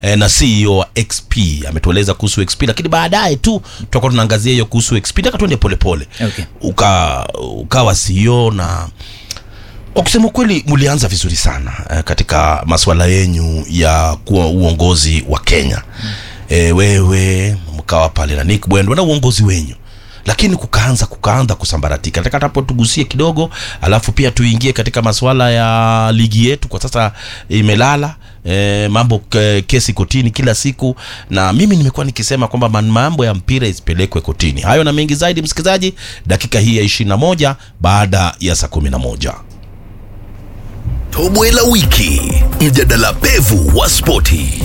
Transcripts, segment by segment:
eh, na CEO wa XP ametueleza kuhusu XP, lakini baadaye tu tutakuwa tunaangazia hiyo kuhusu XP. Nataka tuende polepole Okay. uka ukawa CEO na kwa kusema kweli mlianza vizuri sana eh, katika masuala yenyu ya kuwa uongozi wa Kenya eh, wewe mkawa pale na Nick Bwendo na uongozi wenyu lakini kukaanza kukaanza kusambaratika. Nataka hapo tugusie kidogo, alafu pia tuingie katika masuala ya ligi yetu. Kwa sasa imelala e, mambo ke, kesi kotini kila siku, na mimi nimekuwa nikisema kwamba man- mambo ya mpira isipelekwe kotini. Hayo na mengi zaidi, msikilizaji, dakika hii ya 21 baada ya saa 11. Tobwe la wiki, mjadala pevu wa spoti.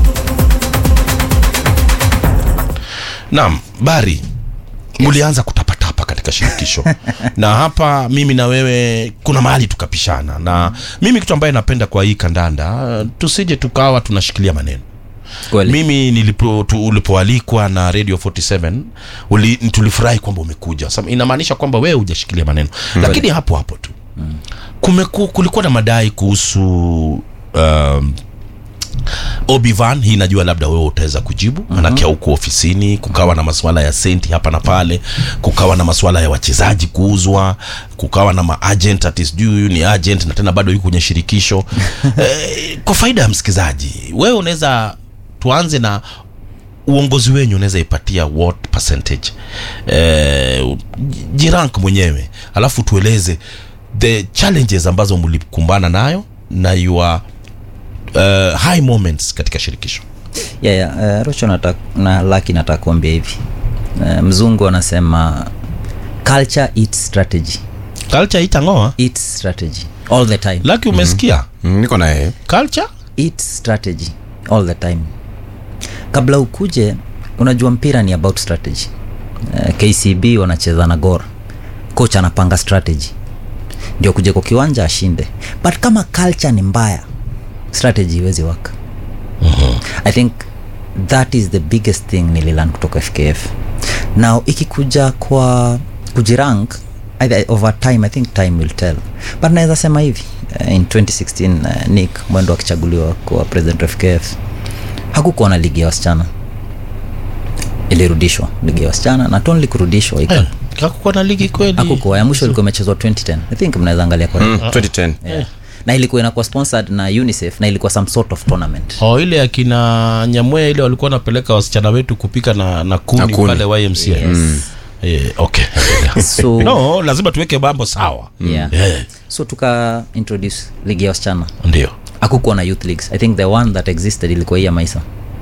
Naam, Bari, mlianza kutapatapa katika shirikisho na hapa mimi na wewe kuna mahali tukapishana, na mimi kitu ambaye napenda kwa hii kandanda, tusije tukawa tunashikilia maneno Kweli. mimi nilipo tu, ulipoalikwa na Radio 47 uli, tulifurahi kwamba umekuja. Sasa inamaanisha kwamba wewe hujashikilia maneno lakini hapo hapo tu kumeku, kulikuwa na madai kuhusu um, Obivan, hii najua labda wewe utaweza kujibu manake huko ofisini kukawa na masuala ya senti hapa na pale, kukawa na masuala ya wachezaji kuuzwa, kukawa na maagent ati sijui huyu ni agent na tena bado yuko kwenye shirikisho eh, kwa faida ya msikizaji, wewe unaweza tuanze na uongozi wenyu unaweza ipatia what percentage eh, jirank mwenyewe alafu tueleze the challenges ambazo mlikumbana nayo na your uh, high moments katika shirikisho yeah, yeah. Uh, Rocho nata, na Laki nataka kuambia hivi uh, mzungu anasema culture eats strategy culture itangoa eats strategy all the time laki umesikia Mm, niko na yeye culture eats strategy all the time kabla ukuje unajua mpira ni about strategy uh, kcb wanacheza na gor coach anapanga strategy ndio kuja kwa kiwanja ashinde but kama culture ni mbaya strategy iwezi waka i think that is the biggest thing nililan kutoka fkf now ikikuja kwa kujirank either over time i think time will tell but naweza sema hivi uh, in 2016 uh, nick mwendo akichaguliwa kuwa president of fkf hakukuwa na ligi ya wasichana ilirudishwa ligi ya wasichana na tonli kurudishwa ika eh, kakukuwa na ligi kweli hakukuwa ya mwisho ilikuwa imechezwa 2010 i think mnaweza angalia kwa mm, 2010 yeah. na ilikuwa inakuwa sponsored na unicef na ilikuwa some sort of tournament oh, ile akina nyamwea ile walikuwa wanapeleka wasichana wetu kupika na, na kuni, Na kuni. pale ymca yes. eh, okay so no lazima tuweke mambo sawa yeah. Eh, so tuka introduce ligi ya wasichana ndio akukuwa na youth leagues i think the one that existed ilikuwa hii ya maisa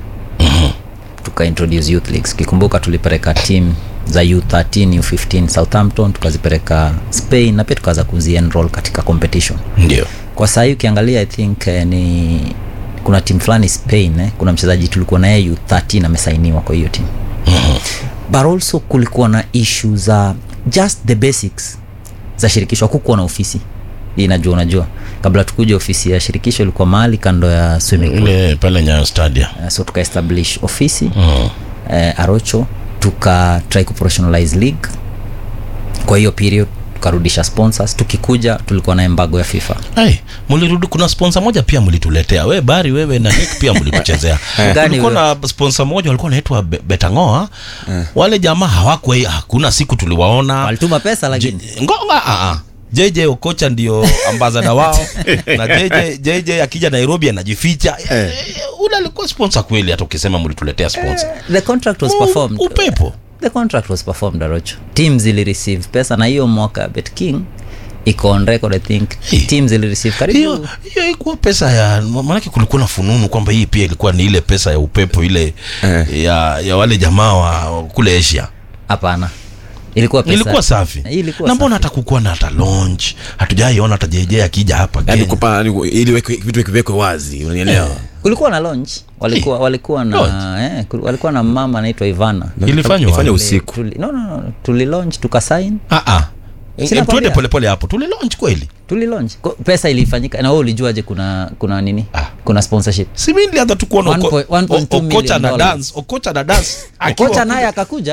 tuka introduce youth leagues kikumbuka tulipeleka team za u13 u15 southampton tukazipeleka spain na pia tukaanza kuzienroll katika competition ndio kwa sahii ukiangalia i think eh, ni kuna timu fulani spain eh, kuna mchezaji tulikuwa naye u13 amesainiwa kwa hiyo timu but also kulikuwa na issue za just the basics za shirikisho hakukuwa na ofisi hii najua unajua kabla tukuja ofisi ya shirikisho ilikuwa mahali kando ya swimming pool ile pale nyayo stadia uh, so tukaestablish ofisi mm. uh, arocho tuka try kuprofessionalize league kwa hiyo period tukarudisha sponsors tukikuja tulikuwa na embago ya fifa Hey, mulirudi kuna sponsor moja pia mlituletea we bari wewe na Nick pia mlituchezea Gani kulikuwa huyo? na sponsor moja walikuwa naitwa Be- betangoa wale jamaa hawakwe hakuna siku tuliwaona walituma pesa lakini Je- ngonga ah, ah. JJ Okocha ndio ambazada wao na JJ, JJ akija Nairobi anajificha eh. ule alikuwa sponsor kweli hata ukisema mlituletea sponsor the contract was U- performed upepo the contract was performed arocho team zili receive pesa na hiyo mwaka bet king iko on record i think Hey. team zili receive karibu hiyo hiyo ikuwa pesa ya maanake kulikuwa na fununu kwamba hii pia ilikuwa ni ile pesa ya upepo ile Eh. ya, ya wale jamaa wa kule asia hapana ilikuwa pesa ilikuwa safi Hii ilikuwa na mbona safi. hata kukuwa na hata launch hatujaiona hata jeje akija hapa yani Kenya. kupa yani, ili wekwe- vitu viwekwe wazi unanielewa kulikuwa na launch walikuwa walikuwa na Launch? eh, kul- walikuwa na mama anaitwa ivana Ilifanywa Ifanywa wapi? usiku Tuli, no, no, no. tuli launch tukasign Ah, ah. Eh, Sina tuende kwambia. polepole hapo tuli launch kweli tuli launch Ko- pesa ilifanyika na wewe ulijuaje kuna kuna nini Ah. kuna sponsorship si mi nilianza tu kuona One Oko- point- one point two O- okocha million na dollars. dance okocha na dance akiwa kocha kule. naye akakuja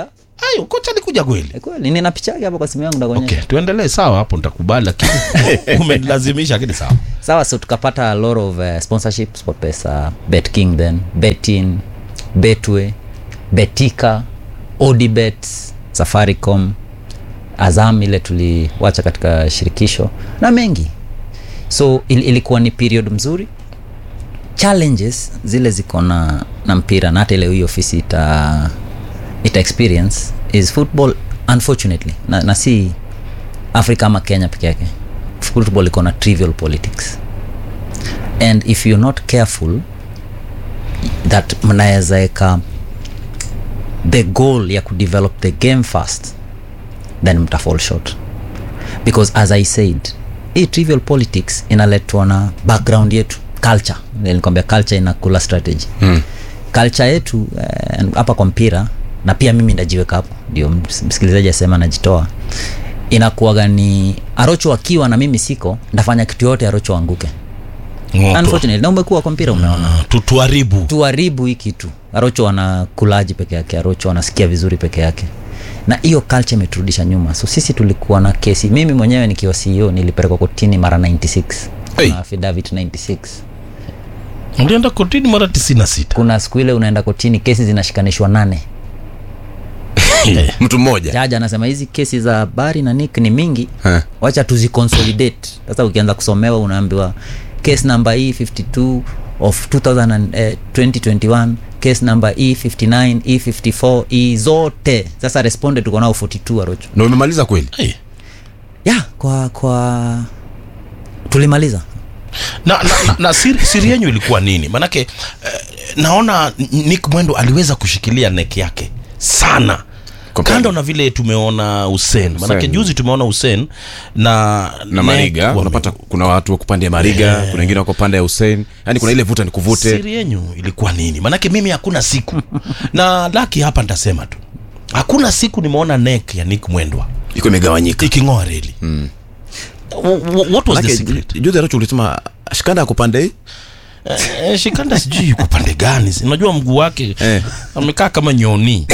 ayo kocha alikuja kweli Eh, kweli nina picha yake hapo kwa simu yangu ndakuonyesha okay tuendelee sawa hapo nitakubali lakini umelazimisha lakini sawa sawa so tukapata a lot of uh, sponsorship sportpesa bet king then betin betway betika odibet safaricom azam ile tuliwacha katika shirikisho na mengi so il, ilikuwa ni period mzuri challenges zile ziko na, na mpira na hata ile hii ofisi ita, ita experience is football unfortunately na, na si afrika ama kenya peke yake football iko na trivial politics and if you're not careful that mnaweza eka the goal ya kudevelop the game fast then mta fall short because as i said hii trivial politics inaletwa na background yetu culture nilikwambia culture inakula strategy mm. culture yetu eh, hapa kwa mpira na pia mimi ndajiweka hapo ndio ms- msikilizaji asema najitoa inakuwaga ni arocho akiwa na mimi siko ndafanya kitu yote arocho anguke Ngoto. unfortunately na umekuwa kwa mpira umeona Ah, tu- tuharibu tuharibu hii kitu arocho anakulaji peke yake arocho anasikia vizuri peke yake na hiyo culture imeturudisha nyuma so sisi tulikuwa na kesi mimi mwenyewe nikiwa ceo nilipelekwa kotini mara 96 Hey. kuna affidavit 96 ulienda kotini mara 96 kuna siku ile unaenda kotini kesi zinashikanishwa nane mtu mmoja jaji anasema hizi kesi za bari na nick ni mingi Eh. wacha tuziconsolidate sasa ukianza kusomewa unaambiwa case number e 52 of 2000 and, eh, 2021 case number e 59 e 54 e zote sasa responded tuko nao 42 arocho na umemaliza kweli hey. ya kwa kwa tulimaliza na, na, na, na siri, siri yenyu ilikuwa nini manake eh, naona nick mwendo aliweza kushikilia nek yake sana Kwa kando kweli. na vile tumeona Hussein manake Hussein. juzi tumeona Hussein na na Nek mariga wame- unapata kuna watu wako pande ya mariga kuna wengine wako pande ya hussein yaani kuna ile vuta ni kuvute siri yenyu ilikuwa nini manake mimi hakuna siku na laki hapa nitasema tu hakuna siku nimeona nek ya nick mwendwa iko imegawanyika iking'oa reli mm. what was the Manake, secret ju- juzi aracho ulisema shikanda ako pande hii Eh, shikanda sijui yuko pande gani unajua mguu wake Eh. amekaa kama nyoni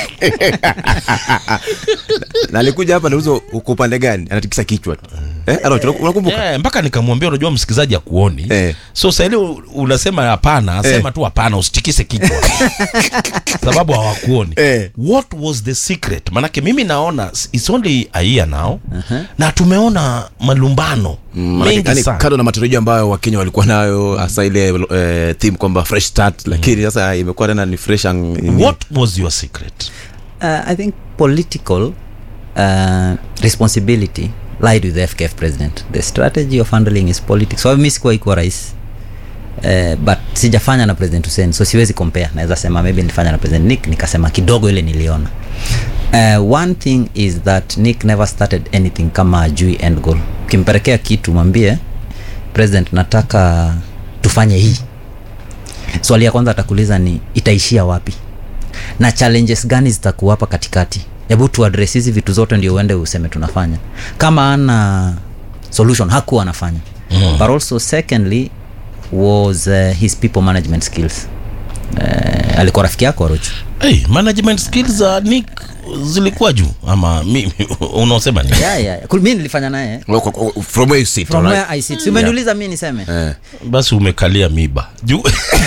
na alikuja hapa nauza uko upande gani anatikisa kichwa tu eh, Aracho, unakumbuka Eh, mpaka nikamwambia unajua msikilizaji akuoni Eh. so saili unasema hapana sema tu hapana usitikise kichwa sababu hawakuoni Eh. what was the secret manake mimi naona it's only a year now na tumeona malumbano Manake, mengi yani, sana kando na matarajio ambayo wakenya walikuwa nayo hasa ile eh, theme kwamba fresh start lakini sasa imekuwa tena ni fresh ang- what was your secret uh, i think political uh, responsibility lied with the fkf president the strategy of handling his politics so mi sikuwa ikuwa rais Uh, but sijafanya na president hussein so siwezi compare naweza sema maybe nilifanya na president nick nikasema kidogo ile niliona uh, one thing is that nick never started anything kama ajui end goal ukimpelekea kitu mwambie president nataka tufanye hii swali ya kwanza atakuuliza ni itaishia wapi na challenges gani zitakuwa hapa katikati hebu tuadres hizi vitu zote ndio uende useme tunafanya kama ana solution hakuwa anafanya mm. but also secondly was uh, his people management skills uh, alikuwa rafiki yako arochu hey, management skills za nick zilikuwa juu ama mimi unaosema ni yeah, yeah. Kul- mi nilifanya naye Well, kwa- kwa- from where you sit from alright? where i sit Si umeniuliza mi niseme Eh. basi umekalia miba juu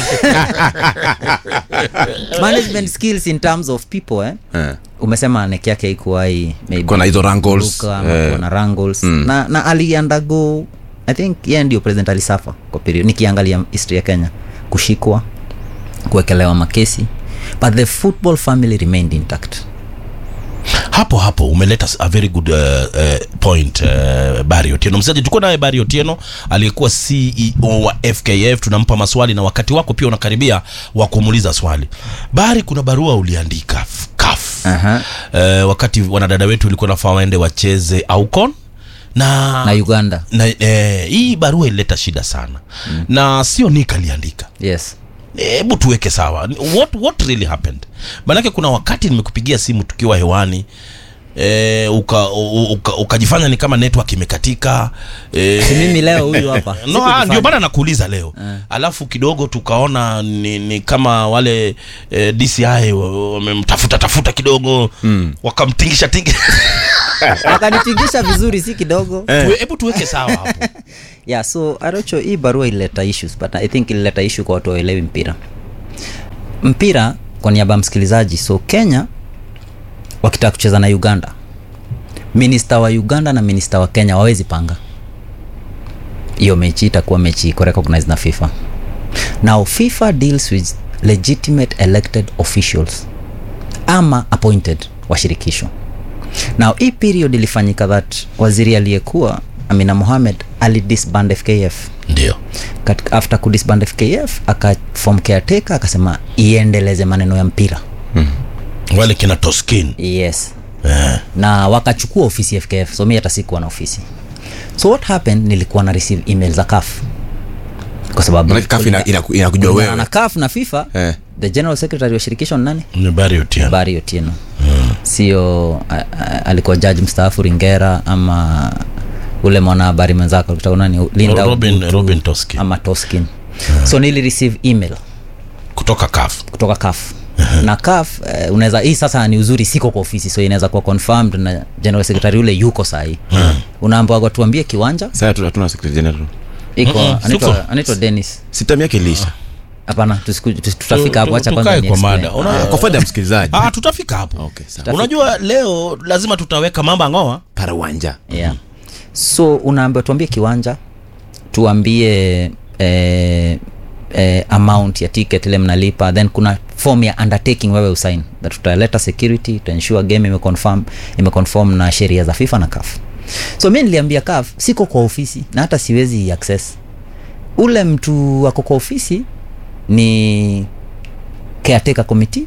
management skills in terms of people eh? Eh. umesema nek yake ikuwai Kuwa na hizo wrangles, eh. na wrangles na, na aliandago i think yeye ndio president alisafa kwa period nikiangalia history ya kenya kushikwa kuwekelewa makesi but the football family remained intact hapo hapo umeleta a very good uh, uh, point uh, bari otieno msaji tuko naye bari otieno aliyekuwa ceo wa fkf tunampa maswali na wakati wako pia unakaribia wa kumuuliza swali bari kuna barua uliandika f- kaf Aha. uh, wakati wanadada wetu ilikuwa nafaa waende wacheze aucon na, na uganda na eh, hii barua ilileta shida sana mm. na sio nik aliandika yes hebu tuweke sawa what, what really happened manake kuna wakati nimekupigia simu tukiwa hewani e, uka, u- uka, ukajifanya ni kama network imekatika e, Si mimi leo huyu hapa no, ah, ndio maana nakuuliza leo alafu kidogo tukaona ni, ni kama wale eh, DCI wa- wamemtafuta tafuta kidogo mm. wakamtingisha tingi akanitingisha vizuri si kidogo Tuwe- hebu tuweke sawa hapo yeah so arocho hii barua ilileta issues but i think ilileta issue kwa watu waelewi mpira mpira kwa niaba ya msikilizaji so kenya wakitaka kucheza na uganda minista wa uganda na minista wa kenya wawezi panga hiyo mechi itakuwa mechi iko recognized na fifa now fifa deals with legitimate elected officials ama appointed wa shirikisho now hii period ilifanyika that waziri aliyekuwa amina mohamed alidisband fkf ndio Kat- after kudisband fkf akafom caretaker akasema iendeleze maneno ya mpira wale kina toskin yes eh. na wakachukua ofisi ya fkf so mi hata sikuwa na ofisi so what happened nilikuwa na receive email za kaf kwa sababu Maanake CAF ina- inaku- inakujua kulingana wewe. na kaf na fifa Eh. the general secretary wa shirikisho ni nani ni Barry Otieno. bari otieno sio a- a- alikuwa jaji mstaafu ringera ama ule mwanahabari mwenzako alikuwa nani linda Robin- Obutu Robin Toskin. ama toskin so nili receive email kutoka kaf kutoka kaf na kaf eh, unaweza hii sasa ni uzuri siko kwa ofisi so inaweza kuwa confirmed na general secretary ule yuko sahii unaambiwa tuambie kiwanja sasa hatu- hatuna secretary general iko Mm-mm, anaitwa siko. anaitwa dennis sitam yake ilisha hapana tusiku- tu- tutafika hapo Tu- acha tukae kwanza ni kwa explain. mada Una- kwa faida ya msikilizaji ah, tutafika hapo Okay, sawa. unajua leo lazima tutaweka mambo ngoa parawanja yeah. so unaambiwa tuambie kiwanja tuambie eh, eh, amount ya ticket ile mnalipa then kuna form ya undertaking wewe usain that tutaleta security utaensure game imeconfirm imeconform na sheria za fifa na caf so mi niliambia caf siko kwa ofisi na hata siwezi access ule mtu ako kwa ofisi ni caretaker committee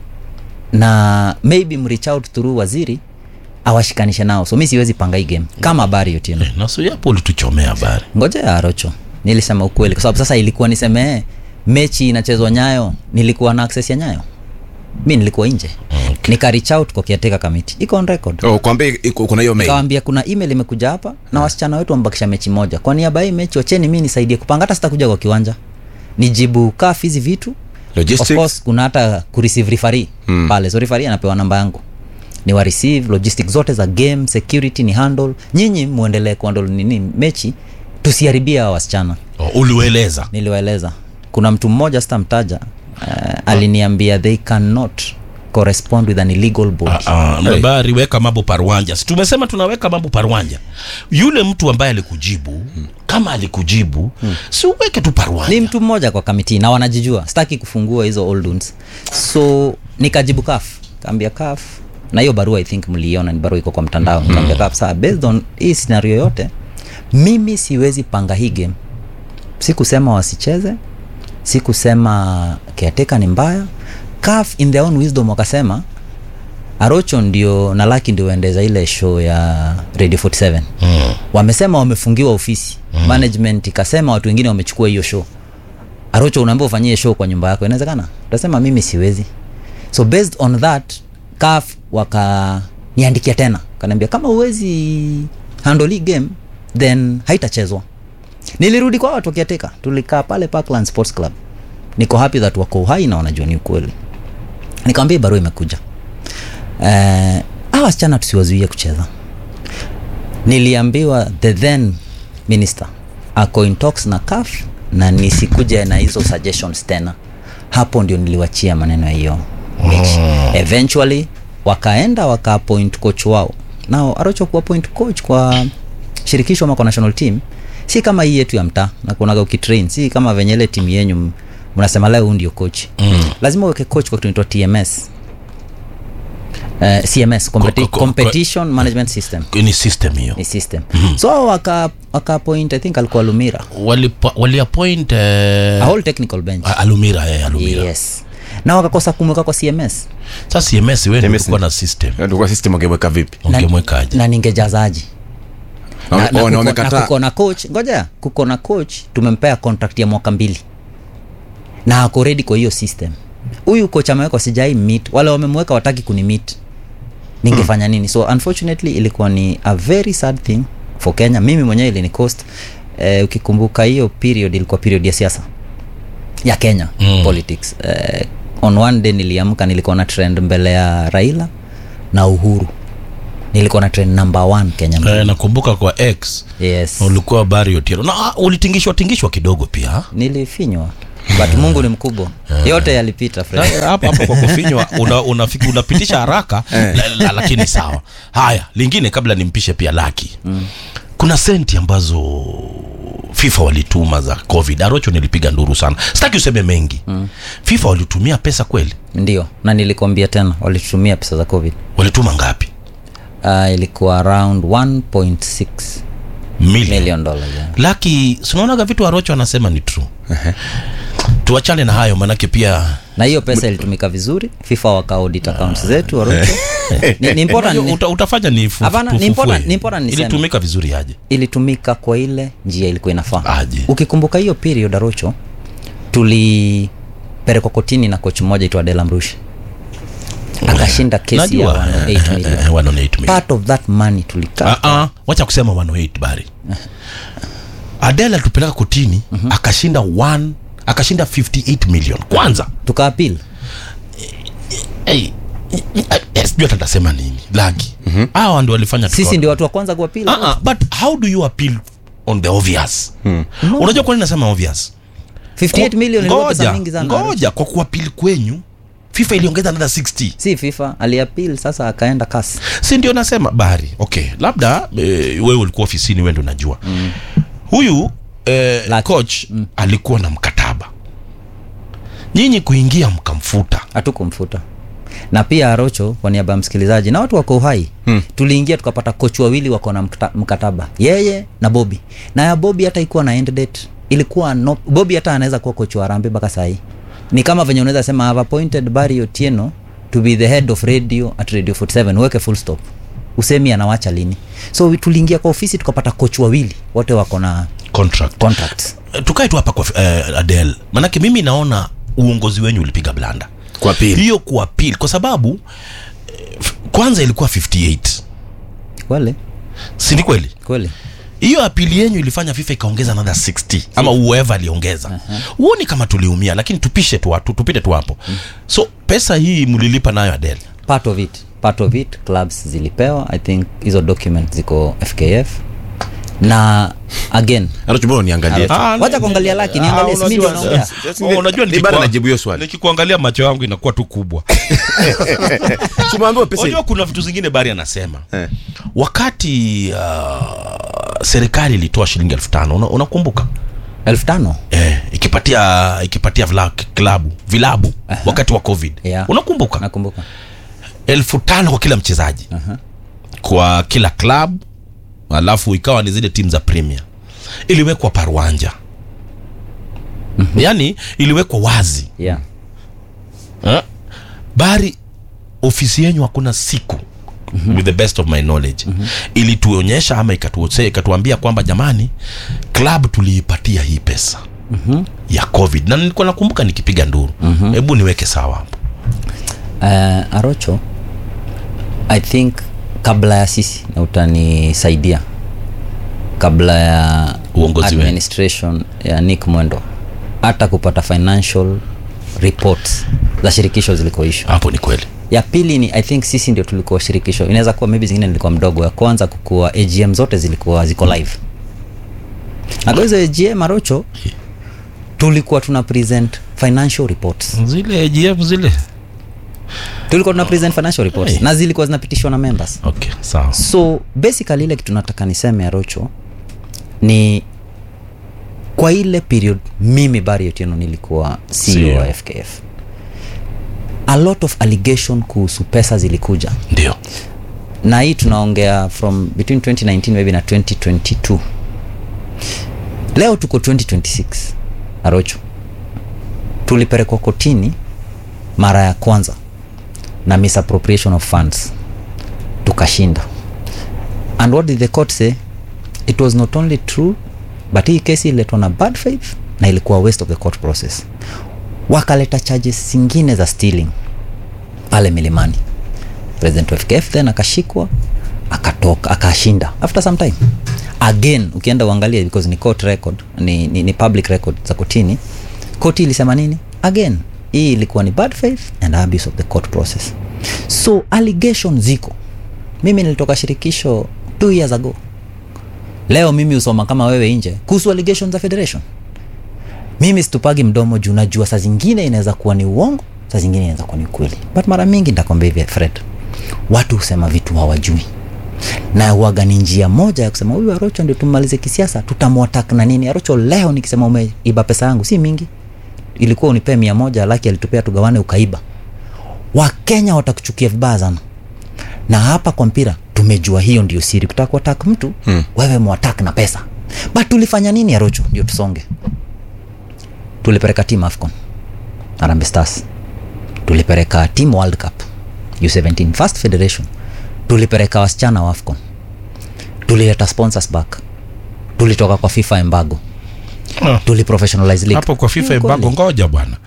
na maybe mreach out through waziri awashikanishe nao so mi siwezi panga hii game kama habari yotieno naso yapo ulituchomea habari ngoja ya arocho nilisema ukweli kwa sababu sasa ilikuwa niseme mechi inachezwa nyayo nilikuwa na access ya nyayo mi nilikuwa nje Okay. nika reach out kwa kiateka kamiti iko on record oh, kwambia iko- kuna hiyo mail kawambia kuna email imekuja hapa na wasichana wetu wamebakisha mechi moja kwa niaba ya hii mechi wacheni mi nisaidie kupanga hata sitakuja kwa kiwanja nijibu kaf hizi vitu of logistics course kuna hata kureceive referee mm. pale so referee anapewa namba yangu ni wa receive logistics zote za game security ni handle nyinyi muendelee kuhandle nini mechi tusiharibia hawa wasichana oh, uliueleza niliwaeleza kuna mtu mmoja sitamtaja uh, aliniambia they cannot correspond with an illegal body Ah, ah, habari weka mambo parwanja si tumesema tunaweka mambo parwanja yule mtu ambaye alikujibu kama alikujibu si uweke tu ni parwanja mtu mmoja kwa kamiti na wanajijua sitaki kufungua hizo old wounds so nikajibu kaf kaambia kaf na hiyo barua i think mliiona ni barua iko kwa mtandao mm. kaambia kaf saa based on hii scenario yote mimi siwezi panga hii game sikusema wasicheze sikusema caretaker ni mbaya kaf in their own wisdom wakasema arocho ndio na laki ndio waendeza ile show ya radio 47 Mm. wamesema wamefungiwa ofisi mm. management ikasema watu wengine wamechukua hiyo show arocho unaambia ufanyie show kwa nyumba yako inawezekana utasema mimi siwezi so based on that caf wakaniandikia tena kanaambia kama uwezi handle hii game then haitachezwa nilirudi kwa watu wakiateka tulikaa pale parkland sports club niko happy that wako uhai na wanajua ni ukweli nikamwambia hii barua imekuja eh, hawa wasichana tusiwazuie kucheza niliambiwa the then minister ako in talks na CAF na nisikuje na hizo suggestions tena hapo ndio niliwachia maneno ya hiyo mechi eventually wakaenda wakaappoint coach wao nao arocho kuappoint coach kwa shirikisho ama kwa national team si kama hii yetu ya mtaa nakuonaga ukitrain si kama venye ile timu yenyu m- mnasema leo huu ndio coach mm. lazima uweke coach kwa kitu inaitwa tms Uh, cms competi- Ko- ko- ko- competition management system ni system hiyo ni system mm-hmm. so waka waka point i think alikuwa lumira walipo- waliappoint eh, a whole technical bench a- alumira eh, alumira yes na wakakosa kumweka kwa cms sasa cms wewe ndio CMS ulikuwa na system Ndio system wangeweka vipi Na- ungemwekaje na ningejazaji Na- na, na, oh, na kuko, na wamekataa kuko na coach ngoja kuko na coach tumempea contract ya mwaka mbili na ako ready kwa hiyo system huyu coach amewekwa sijai meet wale wamemweka wataki kuni meet ningefanya nini so unfortunately ilikuwa ni a very sad thing for kenya mimi mwenyewe ilini cost eh, ukikumbuka hiyo period ilikuwa period ya siasa ya kenya mm. politics eh, on one day niliamka nilikuwa na trend mbele ya raila na uhuru nilikuwa na trend number one kenya mzima. Eh, nakumbuka kwa x yes ulikuwa bari otieno na ah, ulitingishwa tingishwa kidogo pia nilifinywa but mungu ni mkubwa yote yalipita Fred. Sasa hapo hapo kwa kufinywa una, unafiki, unapitisha haraka la, la, lakini sawa haya lingine kabla nimpishe pia laki mm. kuna senti ambazo fifa walituma za covid arocho nilipiga nduru sana sitaki useme mengi mm. fifa walitumia pesa kweli ndio na nilikwambia tena walitumia pesa za covid walituma ngapi uh, ilikuwa around 1.6 million million dollars yeah. laki sinaonaga vitu arocho anasema ni true tuachane na hayo manake pia na hiyo pesa ilitumika vizuri fifa wakaudit accounts zetu Warucho. ni, ni important, Unajua, uta, utafanya ni fu- Hapana, ni tufufue. important- ni important niseme. ilitumika vizuri aje ilitumika kwa ile njia ilikuwa inafaa Aje. ukikumbuka hiyo period arocho tulipelekwa kotini na kochi mmoja itwa delamrush akashinda kesi ya Najua, 108 eh, million eh, 108 million. part of that money tulikaa Ah, ah, wacha kusema 108 bari adela tupeleka kotini akashinda 1 akashinda 58 million kwanza tukaapil hey, sijui hata tasema nini laki hawa ndio walifanya sisi tukawa- ndio watu wa kwanza kuapil Ah, ah, but how do you appeal on the obvious unajua kwa nini nasema obvious 58 million ilikuwa pesa ngoja mingi sana ngoja kwa kuapili kwenyu fifa iliongeza another 60 si fifa aliapil sasa akaenda kasi si ndio nasema bari okay labda e, wewe ulikuwa ofisini wewe ndio unajua mm. huyu e, Lucky. coach mm. alikuwa na mkataba nyinyi kuingia mkamfuta hatukumfuta na pia arocho kwa niaba ya msikilizaji na watu wako uhai hmm. tuliingia tukapata kochi wawili wako na mkata- mkataba yeye na bobi na ya bobi hata ikuwa na end date ilikuwa no, bobi hata anaweza kuwa kochi wa rambe mpaka sahii ni kama venye unaweza sema I've appointed Barry Otieno to be the head of radio at radio 47 weke full stop usemi anawacha lini so tuliingia kwa ofisi tukapata kochi wawili wote wako na contract contracts Eh, tukae tu hapa kwa uh, adel manake mimi naona uongozi wenyu ulipiga blanda kwa pili hiyo kuapil kwa sababu eh, f- kwanza ilikuwa 58 kweli si ni kweli kweli hiyo apili yenyu ilifanya fifa ikaongeza another 60 ama whoever aliongeza huoni kama tuliumia lakini tupishe tu watu tupite tu hapo so pesa hii mlilipa nayo adel part of it part of it clubs zilipewa i think hizo document ziko fkf na again anachobona niangalie Ah, wacha kuangalia laki niangalie Ah, si mimi ndio unajua- naongea Oh, unajua Ni bado nikikuwa- najibu hiyo swali. nikikuangalia macho yangu inakuwa tu kubwa tumeambiwa pesa unajua kuna vitu zingine bari anasema Eh. wakati uh, serikali ilitoa shilingi elfu tano una- unakumbuka elfu tano eh, ikipatia ikipatia vila, klabu vilabu wakati wa covid Yeah. unakumbuka nakumbuka elfu tano kwa kila mchezaji kwa kila club alafu ikawa ni zile timu za premier iliwekwa parwanja yaani iliwekwa wazi yeah eh? bari ofisi yenyu hakuna siku with the best of my knowledge ilituonyesha ama ikatuose- ikatuambia kwamba jamani club tuliipatia hii pesa ya covid na nilikuwa nakumbuka nikipiga nduru hebu niweke sawa hapo uh, arocho i think kabla ya sisi na utanisaidia kabla ya Uongozi wenu. administration ya nick mwendo hata kupata financial reports za shirikisho zilikoishwa hapo ni kweli ya pili ni i think sisi ndio tulikuwa shirikisho inaweza kuwa maybe zingine nilikuwa mdogo ya kwanza kukuwa agm zote zilikuwa ziko live na kwa hizo agm arocho tulikuwa tuna present financial reports zile AGM zile tulikuwa tuna present financial reports Hey. na zilikuwa zinapitishwa na members okay sawa so basically ile kitu nataka niseme arocho ni kwa ile period mimi bari otieno nilikuwa ceo wa CEO. fkf a lot of allegation kuhusu pesa zilikuja ndio na hii tunaongea from between 2019 maybe na 2022 leo tuko 2026 arocho tulipelekwa kotini mara ya kwanza na misappropriation of funds tukashinda and what did the court say it was not only true but hii kesi ililetwa na bad faith na ilikuwa waste of the court process wakaleta charges zingine za stealing pale milimani president wa fkf then akashikwa akatoka akashinda after some time again ukienda uangalie because ni court record ni, ni, ni public record za kotini koti ilisema nini again hii ilikuwa ni bad faith and abuse of the court process so allegation ziko mimi nilitoka shirikisho two years ago leo mimi husoma kama wewe nje kuhusu allegations za federation mimi situpagi mdomo juu najua saa zingine inaweza kuwa ni uongo saa zingine inaweza kuwa ni ukweli but mara mingi nitakwambia hivi fred watu husema vitu hawajui na waga ni njia moja ya kusema huyu arocho ndio tumalize kisiasa tutamwatak na nini arocho leo nikisema umeiba pesa yangu si mingi ilikuwa unipee mia moja laki alitupea tugawane ukaiba wakenya watakuchukia vibaya sana na hapa kwa mpira tumejua hiyo ndio siri kutaka kuatak mtu hmm. wewe mwatak na pesa but tulifanya nini arocho ndio tusonge tulipeleka team afcon arambe stars tulipeleka team world cup u17 first federation tulipeleka wasichana wa afcon tulileta sponsors back tulitoka kwa fifa embargo Ah. tuliprofessionalize league hapo kwa fifa Ni embargo kweli. ngoja bwana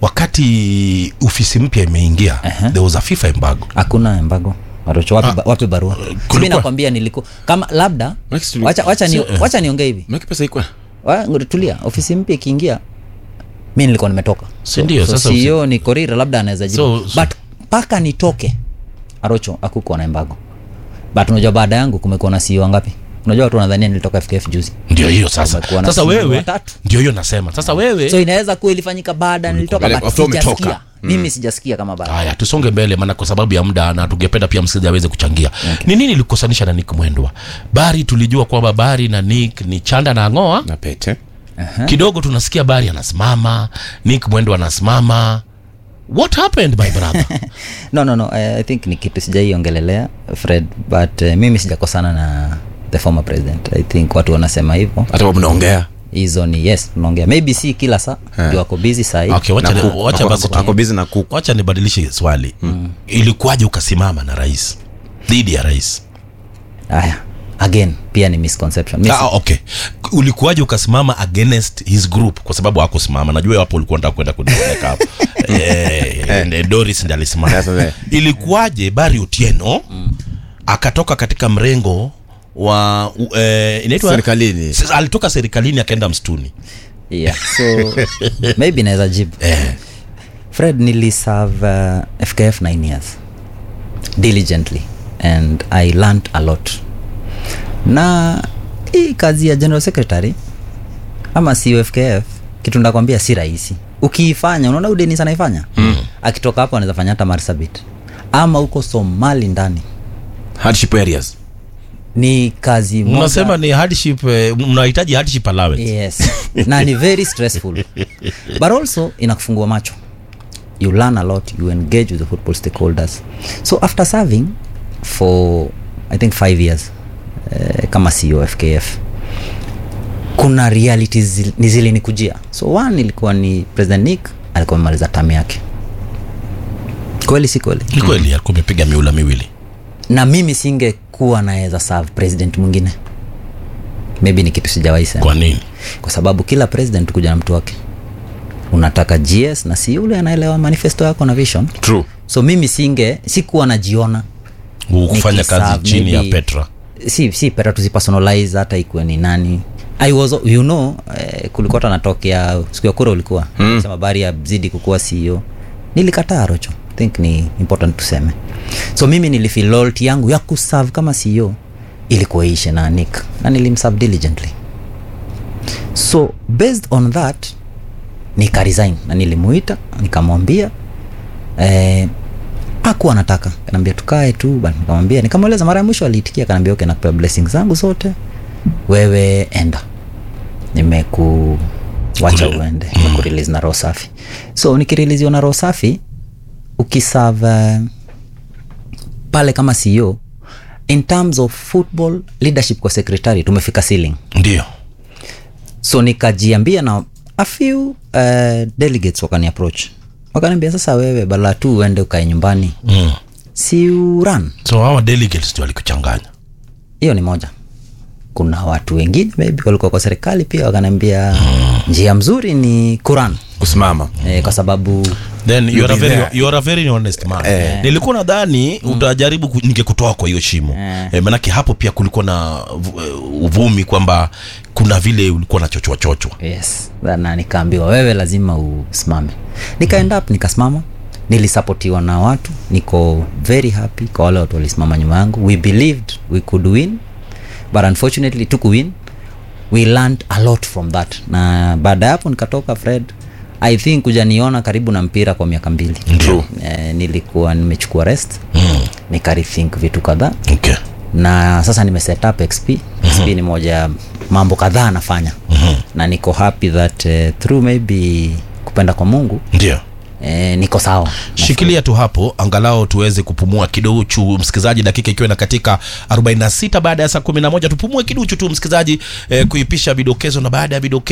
wakati ofisi mpya imeingia Aha. there was a fifa embargo hakuna embargo Arocho, wapi, ba- wapi barua Simi kulikuwa- nakwambia niliku kama labda Max, tuli- wacha, wacha, ni, So, eh. wacha niongee hivi Maki pesa ikuwa Wa- ngoja tulia ofisi mpya ikiingia mi nilikuwa nimetoka Si ndio, so, sasa CEO ni korira labda anaweza jibu So- so- but mpaka nitoke arocho akukuwa na embargo but unajua baada yangu kumekuwa na CEO ngapi unajua watu wanadhania nilitoka fkf juzi ndio hiyo sasa Kumekuwa na sasa CEO wewe watatu. ndio hiyo nasema sasa wewe so inaweza kuwa ilifanyika baada nilitoka Baada- but after umetoka. sijasikia mimi sijasikia kama baada haya tusonge mbele maana kwa sababu ya muda na tungependa pia msikilizaji aweze kuchangia ni nini ilikusanisha na nick mwendwa bari tulijua kwamba bari na nick ni chanda na ngoa na pete kidogo tunasikia bari anasimama nick mwendwa anasimama what happened my brother no no no I, i think ni kitu sijaiongelelea fred but uh, mimi sijakosana na the former president i think watu wanasema hivyo hata wa mnaongea hizo ni yes tunaongea maybe si kila saa ndio wako busy sahii okay wacha, Na ni- kuku. wacha Ako- basi ako- ako busy na kuku wacha nibadilishe swali mm. ilikuwaje ukasimama na rais dhidi ya rais haya again pia ni misconception Mis- ah, okay ulikuwaje ukasimama against his group kwa sababu hakusimama najua hapo ulikuwa nataka kwenda kunipeleka hapo eh, eh, doris ndi alisimama Yes, yes. ilikuwaje bari utieno akatoka katika mrengo wa u- eh, inaitwa Serikalini. Sasa alitoka serikalini akaenda msituni yeah so maybe naweza jibu eh, fred niliserve uh, fkf 9 years diligently and i learned a lot na hii kazi ya general secretary ama sio fkf kitu ndakwambia si rahisi ukiifanya unaona udenis anaifanya mm. akitoka hapo anaweza fanya hata marsabit ama huko somali ndani hardship areas ni kazi moja- mnasema ni hardship eh, mnahitaji hardship allowance yes na ni very stressful but also inakufungua macho you learn a lot you engage with the football stakeholders so after serving for i think five years uh, kama ceo fkf kuna realities zil- ni zilinikujia so one ilikuwa ni president nick alikuwa amemaliza tamu yake kweli si kweli ni kweli alikuwa amepiga miula miwili na mimi singekuwa naweza serve president mwingine maybe ni kitu sijawahi sema kwa nini kwa sababu kila president kuja na mtu wake unataka gs na si yule anaelewa manifesto yako na vision true so mimi singe sikuwa najiona kufanya nikiserve kazi chini ya maybe- petra si si pera tuzipersonalize hata ikuwe ni nani I was, you know eh, kulikuwa tanatokea siku ya kura ulikuwa mm. sema bari ya zidi kukuwa ceo nilikataa rocho think ni important tuseme so mimi nilifeel loyalty yangu ya kuserve kama ceo ilikuwa ishe na nick na nilimserve diligently so based on that nikaresign na nilimuita nikamwambia eh, akuwa anataka kanaambia tukae tu bana nikamwambia nikamweleza mara ya mwisho aliitikia kanaambia okay nakupea blessings zangu zote wewe enda nimeku wacha Kure- uende nimekurelease na roho safi so nikireleasiwa na roho safi ukisave pale kama ceo in terms of football leadership kwa secretary tumefika ceiling ndio so nikajiambia na a few uh, delegates wakani approach wakaniambia sasa wewe bala tu uende ukae nyumbani mm. si uran so hawa delegates ndio walikuchanganya hiyo ni moja kuna watu wengine maybe walikuwa kwa serikali pia wakaniambia njia mzuri ni Quran kusimama eh, kwa sababu then you are a be very, there. you are a very honest man Eh. nilikuwa nadhani utajaribu ku- ningekutoa kwa hiyo shimo Eh. eh, manake hapo pia kulikuwa na vu- eh, uvumi kwamba kuna vile ulikuwa na chochwa chochwa yes na nikaambiwa wewe lazima usimame nikaenda up nikasimama nilisapotiwa na watu niko very happy kwa wale watu walisimama nyuma yangu we believed we could win but unfortunately tuku win we learned a lot from that na baada ya hapo nikatoka fred i think kuja niona karibu na mpira kwa miaka mbili True. eh, nilikuwa nimechukua rest mm. nikarethink vitu kadhaa okay. na sasa nime set up xp xp ni moja ya mambo kadhaa anafanya na niko happy that uh, through maybe kupenda kwa mungu ndio eh, niko sawa shikilia tu hapo angalau tuweze kupumua kiduchu msikilizaji dakika ikiwa na katika 46 baada ya saa 11 tupumue kiduchu tu msikilizaji eh, kuipisha vidokezo na baada ya vidokezo